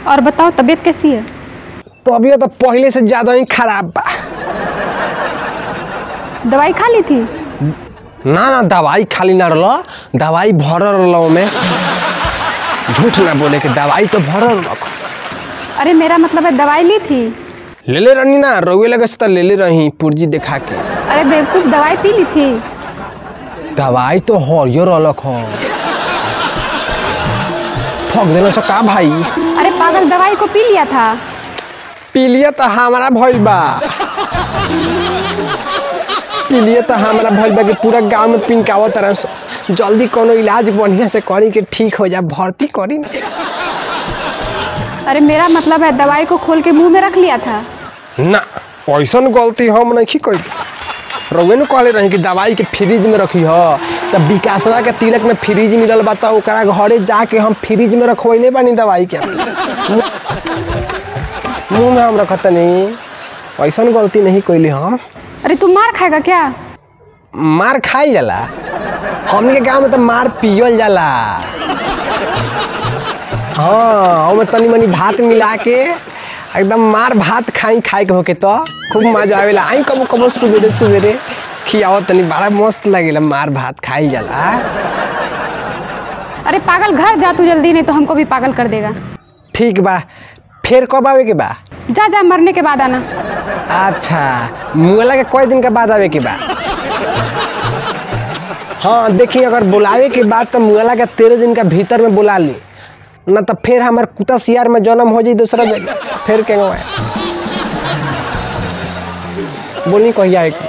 और बताओ तबीयत कैसी है तबियत तो पहले से ज्यादा ही खराब बा दवाई खा ली थी ना ना दवाई खाली ना रहा दवाई भरल रहा में झूठ ना बोले कि दवाई तो भरल रख अरे मेरा मतलब है दवाई ली थी ले ले रहनी ना रोए लगे से तो ले ले रही पुर्जी दिखा के अरे बेवकूफ़ दवाई पी ली थी दवाई तो हरियो रहलक हो ठग देना से का भाई अरे पागल दवाई को पी लिया था पी लिया तो हमारा भइल बा पी लिया तो हमारा भइल बा कि पूरा गांव में पिंकावत तरह से जल्दी कोनो इलाज बढ़िया से करी के ठीक हो जा भर्ती करी ना अरे मेरा मतलब है दवाई को खोल के मुंह में रख लिया था ना ऐसन गलती हम नहीं कही रउए न कहले रही कि दवाई के फ्रिज में रखी ह तब विकासवा के तिलक में फ्रिज मिलल बा तो ओकरा घरे जाके हम फ्रिज में रखवैले बानी दवाई के मुंह में हम रखत नहीं ऐसन गलती नहीं कैली हम अरे तू मार खाएगा क्या मार खाई जाला हमनी के गांव में तो मार पियल जाला हाँ ओमे तनी मनी भात मिला के एकदम मार भात खाई खाए के होके तो खूब मजा आवेला आई कबो कबो सुबेरे सुबेरे खियावत तनी बड़ा मस्त लगेला मार भात खाई जाला अरे पागल घर जा तू जल्दी नहीं तो हमको भी पागल कर देगा ठीक बा फिर कब आवे के बा जा जा मरने के बाद आना अच्छा मुगला के कई दिन के बाद आवे के बा हाँ देखिए अगर बुलावे के बाद तो मुगला के तेरह दिन के भीतर में बुला ली ना तो फिर हमार कुत्ता सियार में जन्म हो जाई दूसरा जगह फिर के बोली कहिया एक